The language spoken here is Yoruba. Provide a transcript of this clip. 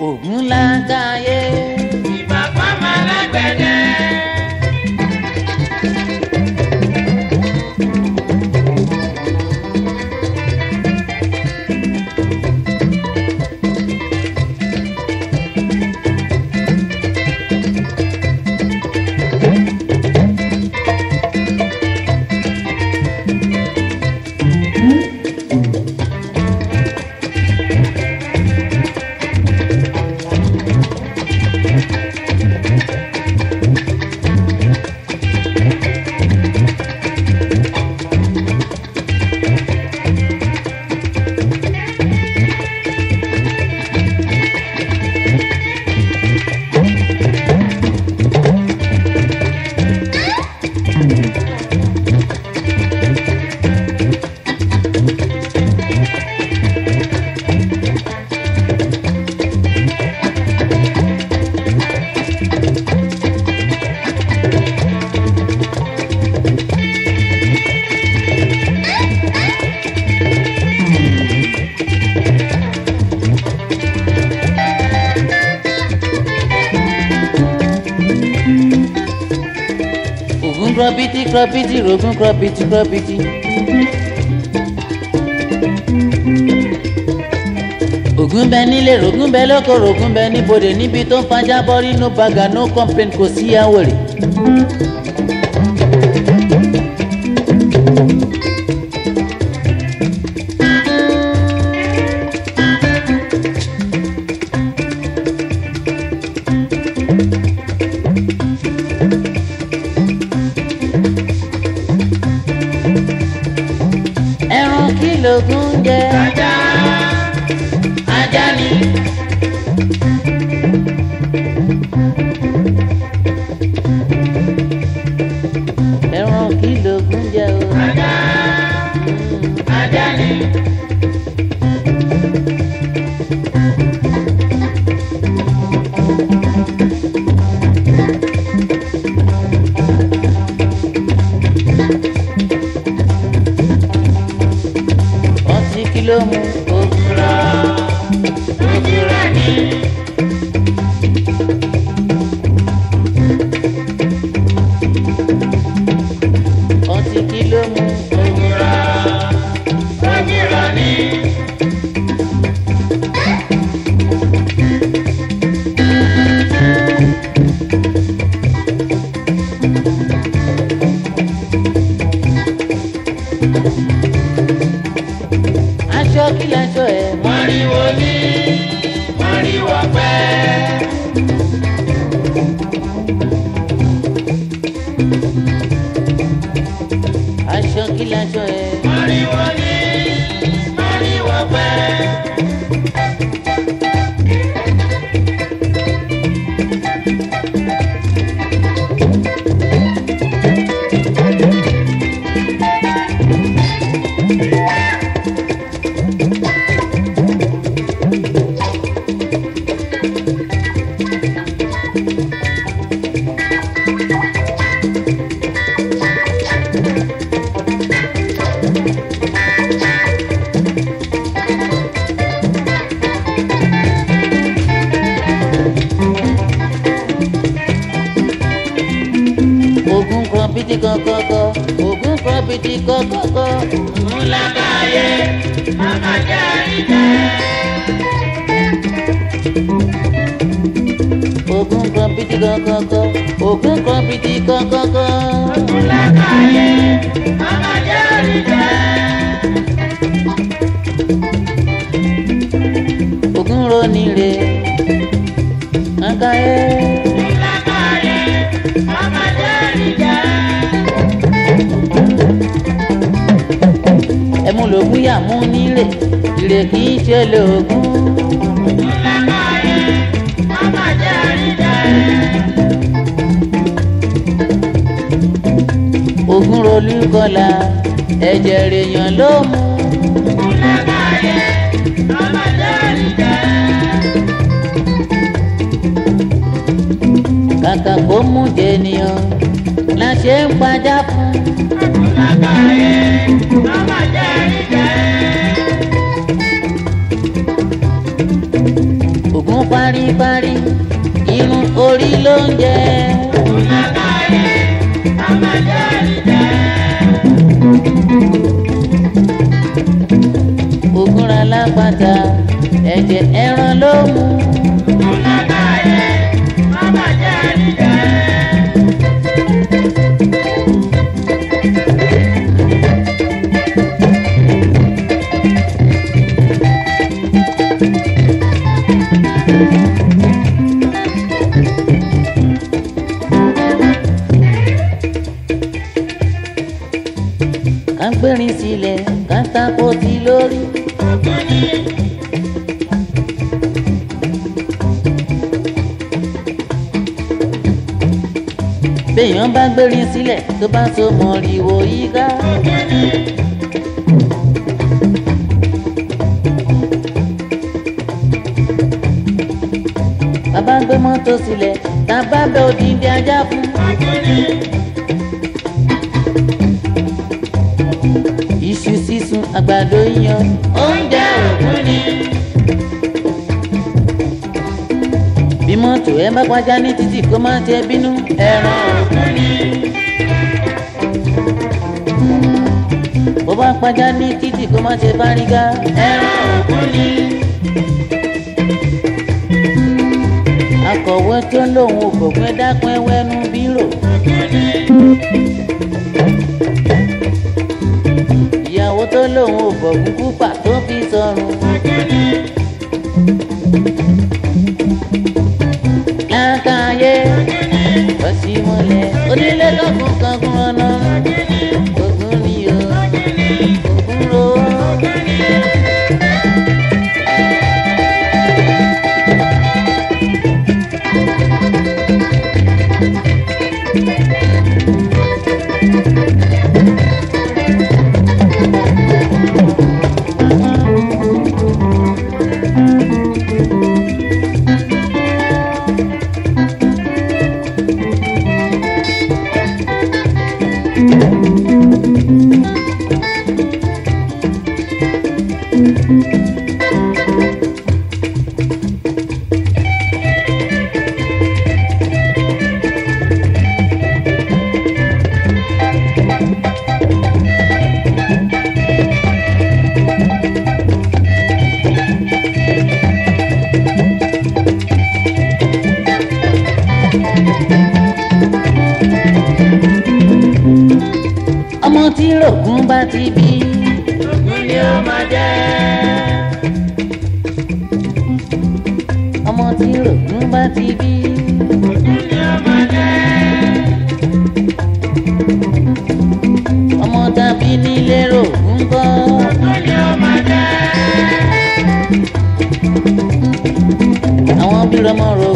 ògún lágàáyé. ìbàbá máa lágbẹ̀dẹ. ògún krọbìtì krọbìtì rògún krọbìtì krọbìtì. ògún bẹ nílé rògún bẹ lóko rògún bẹ níbodè níbi tó ń fajá bọ́rí no baga no complain kò sí àwòrè. ẹran kí lògún jẹ. ajá ajá ni. ẹran kí lògún jẹ o. ajá ajá ni. ọtí kí ló mú ògún rà. ojúra ni. ọtí kí ló mú ògún rà. ojúra ni. aṣọ kí laṣọ ẹ mọ. mọ̀rìwò ni mọ̀rìwò pẹ́. aṣọ kí laṣọ ẹ. mọ̀rìwò ni mọ̀rìwò pẹ́. ògún kan bìtì kọ̀kọ̀kọ̀ ògún kan bìtì kọ̀kọ̀kọ̀. Múlákàyé, màmá jẹ́ àríjẹ́. ògún kan bìtì kọ̀kọ̀kọ̀ ògún kan bìtì kọ̀kọ̀kọ̀. Múlákàyé, màmá jẹ́ àríjẹ́. ògún ronire àkàyé. Múlákàyé, màmá jẹ́ àríjẹ́. ẹmu lògún yà mú nílé ìrè kì í ṣe lògún. Múlákàyé, màmá jẹ́ àríjẹ́. ògún rolú kọlà ẹ̀jẹ̀ rèèyàn ló mú. Múlákàyé, màmá jẹ́ àríjẹ́. kàkà kó mú jẹnìyàn la ṣe ń pajá fún. Múlákàyé, màmá jẹ́ àríjẹ́. ògún parí à ń gbérin sílẹ̀ kátàkó ti lórí. béèyàn bá gbérin sílẹ̀ tó bá so mọ̀rìwò yíká. bàbá gbé mọ́tò sílẹ̀ tá a bá bẹ òdìdí ajá fún. iṣu sísun àgbàdo yíyan oúnjẹ òkú ni. bí mọ́tò ẹ bá pàjá ní títì kó má ṣe bínú ẹran òkú ni. bó bá pàjá ní títì kó má ṣe fárígá ẹran òkú ni. akọ̀wé tó lóun ò gbọ̀gbẹ́ dákun ẹwẹ́nu bírò. ìyàwó tó lóun ò bọ̀gún kúpà tó fi sọrùn. lákàáyé ọ̀sìmọ̀lẹ̀ onílé kankun kankun ọ̀nà ogun ni o ogun ro. ọmọ tí rògùn bá ti bí. Ògún ni ó máa jẹ́. ọmọ tí rògùn bá ti bí. Ògún ni ó máa jẹ́. ọmọ tàbí nílé rògùn bọ́. Ògún ni ó máa jẹ́. àwọn bí rọmọ rò